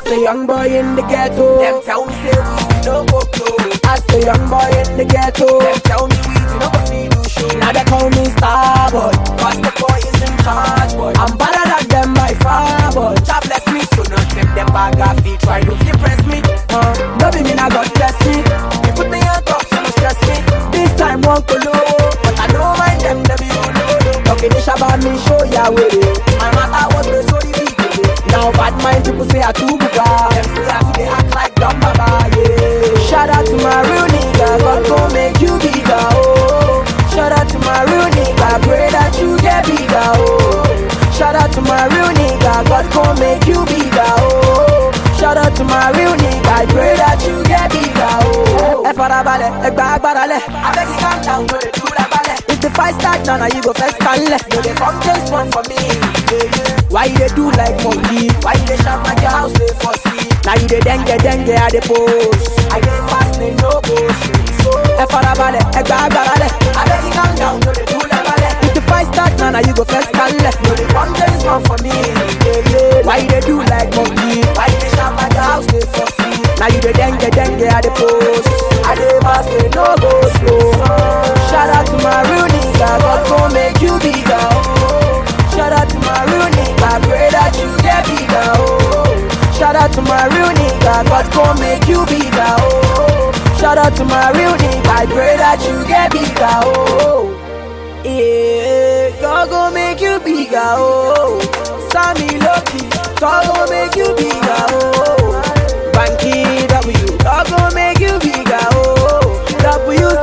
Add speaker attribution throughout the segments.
Speaker 1: a young boy in the ghetto.
Speaker 2: Them tell me say we no go blow.
Speaker 1: As a young boy in the ghetto.
Speaker 2: Them tell me we no go see do show.
Speaker 1: Now they call me star boy.
Speaker 2: Cause the boy is in charge, boy.
Speaker 1: I'm better than them by far boy.
Speaker 2: God bless me, so not them them bag of feet. Try to impress me.
Speaker 1: Uh, no be me now God bless me.
Speaker 2: You put me on top, so no stress me.
Speaker 1: This time won't go low.
Speaker 2: But I don't mind them, them you know.
Speaker 1: Okay, this about me show ya way.
Speaker 2: My matter was the so the big.
Speaker 1: Now bad mind people say I too big.
Speaker 2: Them say I they act like dumb baba, yeah.
Speaker 1: Shout out to my real nigga, God gon' make you bigger, oh. Shout out to my real nigga, pray that you get bigger, oh. Shout out to my real nigga, God gon' make you bigger, oh. Shout out to my real nigga, I pray that you get bigger, oh. Ẹ farabalẹ̀, ẹ gba agbára lẹ̀.
Speaker 2: I beg you calm down, no they do that ballet.
Speaker 1: If the fight start now, now you go first and left.
Speaker 2: No they come just one for me, yeah, yeah.
Speaker 1: Why you dey do like monkey?
Speaker 2: Why you dey shout like your house they for see?
Speaker 1: Now you dey dengue dengue at the post.
Speaker 2: I dey fast, they no go so.
Speaker 1: Ẹ farabalẹ̀, ẹ gba agbára lẹ̀.
Speaker 2: I beg you calm down, no they do that ballet.
Speaker 1: If the fight start now, now you go first and left.
Speaker 2: No they come just one for me, yeah, yeah.
Speaker 1: Why you dey do like monkey?
Speaker 2: Why you dey shout like your house they for see?
Speaker 1: Now you dey dengue dengue at the post.
Speaker 2: I dey fast, they no go slow.
Speaker 1: Shout out to my real nigga, God gon' make you bigger. Oh. Shout out to my real nigga, pray that you get bigger. Oh. Shout out to my real nigga, God gon' make you bigger. Oh. Shout out to my real nigga, I pray that you get bigger. Oh. Yeah, God gon' make you bigger. Oh. Sammy Lucky, God gon' make you bigger. Oh. Banky W, God gon' make you bigger. Oh.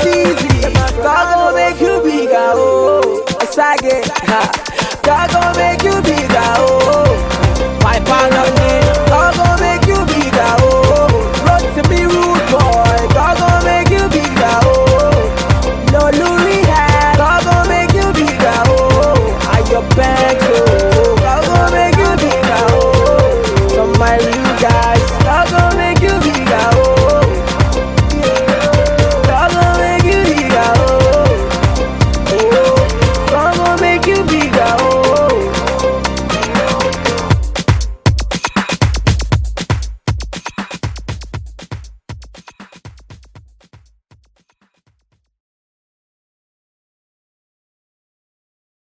Speaker 1: WCZ, God gon' make you bigger. Oh. Sage, ha. God gon' make